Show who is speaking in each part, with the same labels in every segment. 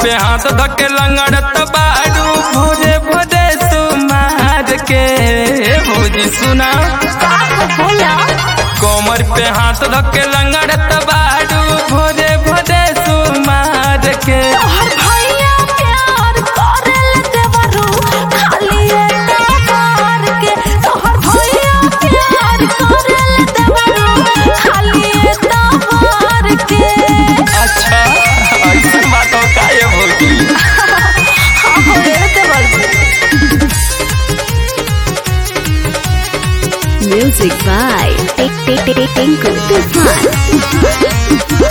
Speaker 1: पे हाथ धके लंगड़त बाड़ू भोरे भोरे सुमार के भौजी सुना
Speaker 2: बोला
Speaker 1: कोमर पे हाथ धके लंगड़त बाड़ू भोरे भोरे सुमार के
Speaker 2: तोहर भैया प्यार करेल देवरू खाली एटा मार के तोहर भैया प्यार करेल देवरू खाली एटा मार के
Speaker 1: अच्छा ऐसा बात हो का ये भौजी
Speaker 2: हाँ हो रे देवरू
Speaker 3: Music by Tinku Tufan.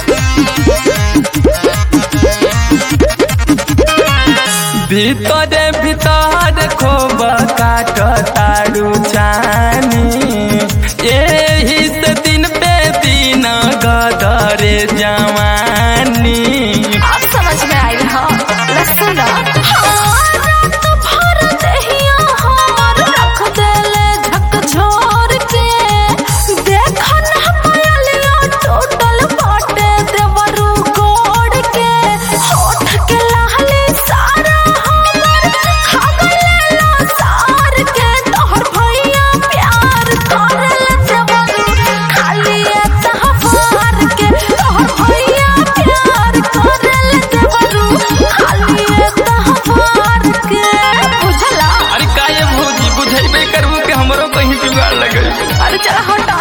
Speaker 1: भीतरे भीतर खोब काट तारू चानी एही से दिन पे दिन गदरे जवानी
Speaker 2: अब समझ में आई हाँ लहसुन रात भर दहिया हमर रख देले झकझोर के देखा ना पायलिया टोटल बाटे देवरू गोड़ के होठ के लाली सारा हमर खा गलेला सार के तोहर भैया प्यार करेल देवरू खाली तहवार के तोहर भैया प्यार करेल देवरू खाली तहवार के बुझला
Speaker 1: अरे का ये भौजी बुझेबे करबू के हमरो कहीं जुगाड़ लगे
Speaker 2: अरे चला हटा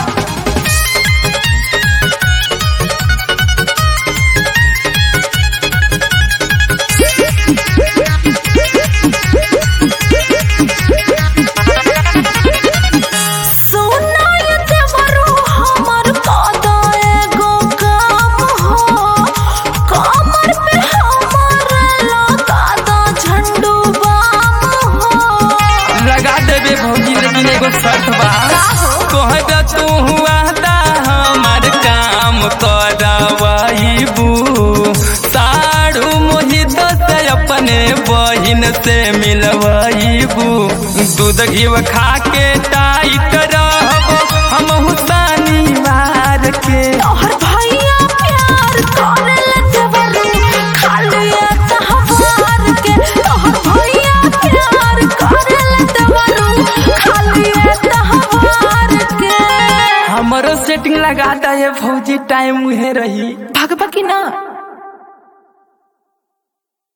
Speaker 2: सोना ये देवरू हमर कादा एगो काम हो कमर पे हमर लगा दो झंडू बाम हो
Speaker 1: लगा देबे भौजी लेकिन एगो शर्त बा कहबे तू हुआ दा हमार काम करवाईबू साड़ू मोहित से अपने बहिन से मिलवाईबू दूध घी खा के टाइट रहबो हम हुसानी मार के
Speaker 2: तोहर भैया प्यार करेल देवरू खाली तहवार के तोहर भैया प्यार करेल देवरू खाली तहवार के
Speaker 1: हमरो सेटिंग लगा दा ये भौजी टाइम उहे रही
Speaker 2: भगवा की ना